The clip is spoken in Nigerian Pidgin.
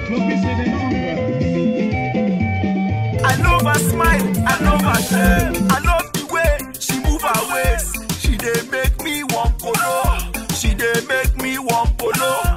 I love her smile, I love her shame. I love the way she move her waist. She dey make me one polo. She dey make me one polo.